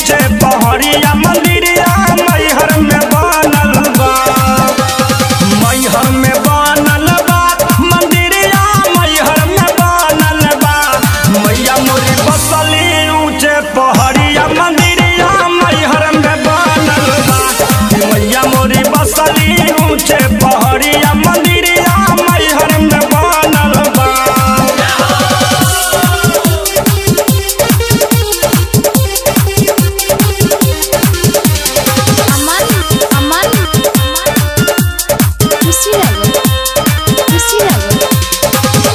ऊंचे पहड़िया मंदिरिया मैहर में बनल बा मैहर में बनल बा मंदिरिया मैहर में बनल बा मैया मोरी बसली ऊंचे पहड़िया मंदिरिया मैहर में बनल बा मैया मोरी बसली ऊंचे पहड़िया मंदिरिया मैहर में बनल बा अमन अमन खुशी रहो खुशी रहो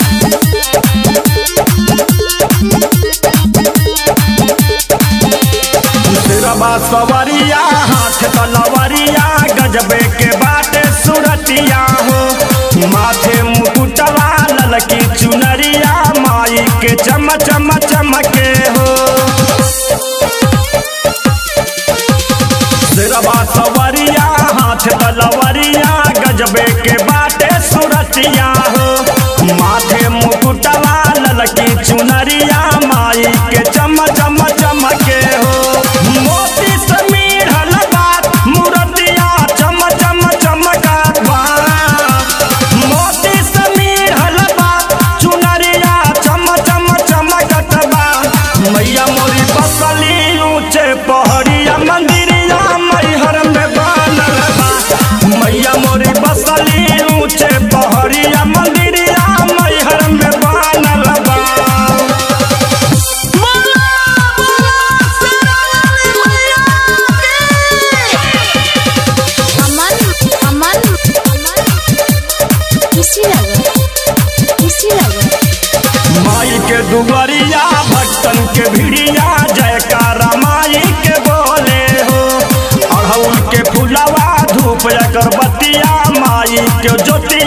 सिरबा सवरिया हाथ तलवरिया गजबे के बाटे सुरतिया हो माथे मुकुटवा ललकी चुनरिया माई के चम चम चमके हो सिरबा सवरिया हाथ तलवरिया गजबे के बाटे सुरतिया हो माथे मुकुटवा ललकी चुनरिया माई के चम चम चमके हो मोती से मिढ़ल बात मूर्तिया चम चम चमकत बा मोती से मिढ़ल बात चुनरिया चम चम चमकत बा मैया मोरी बसली ऊंचे पहड़िया मंदिरिया मैहर में बनल बा मैया मोरी बसली ऊंचे पहड़िया मंदिरिया मैहर में बनल बा अमन अमन खुशी रहो खुशी रहो माई के दुबरिया भक्तन के भिड़िया जयकारा माई के बोले हो अड़हुल के फुलवा धूप अगरबत्तिया माई के ज्योति